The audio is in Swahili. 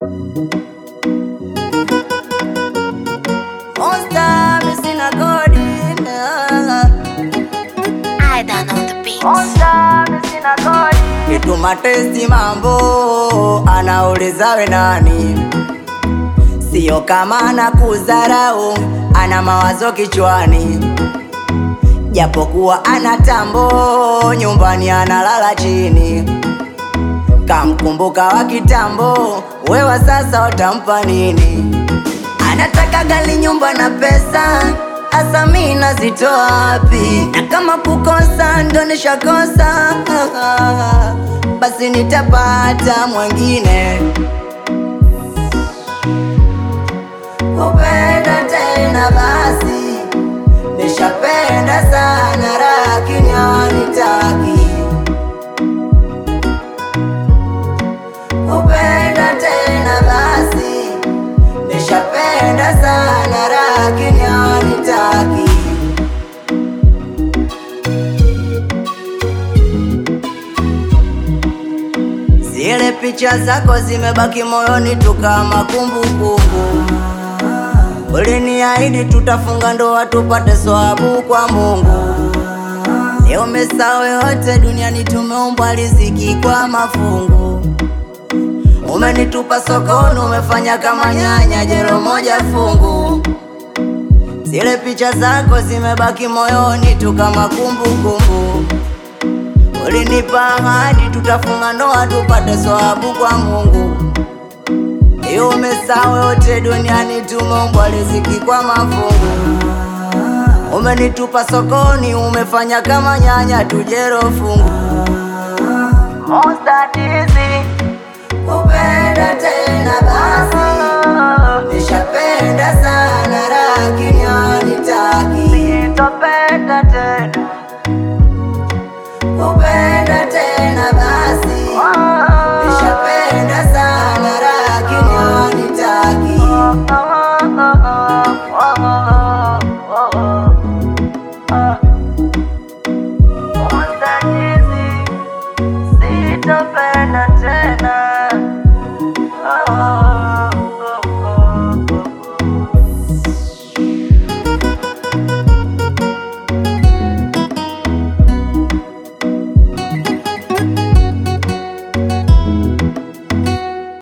Monster, mi sina kodi I done on the beats. Monster, mi sina kodi Kituma testi mambo anauliza we nani Sio kama anakudharau ana mawazo kichwani Japokuwa ana tambo nyumbani analala chini Kamkumbuka wa kitambo wewa sasa utampa nini Anataka gali nyumba na pesa Asa mi nazitoa wapi? Na kama kukosa ndo nishakosa Basi nitapata mwengine Kupenda tena basi Nishapenda sana lakini hawanitaki Kupenda tena basi Nishapenda sana lakini hawanitaki Zile picha zako zimebaki moyoni tu kama kumbukumbu. Uliniahidi tutafunga ndoa tupate swabu kwa Mungu. Leo umesahau yote duniani, tumeumbwa riziki kwa mafungu. Umenitupa sokoni, umefanya kama nyanya, jero moja fungu. Zile picha zako zimebaki moyoni tu kama kumbukumbu. Ulinipa ahadi tutafunga ndoa tupate swabu kwa Mungu. Leo umesahau yote duniani, tumeumbwa riziki kwa mafungu. Umenitupa sokoni, umefanya kama nyanya, tujero fungu. Monster dizi kupenda tena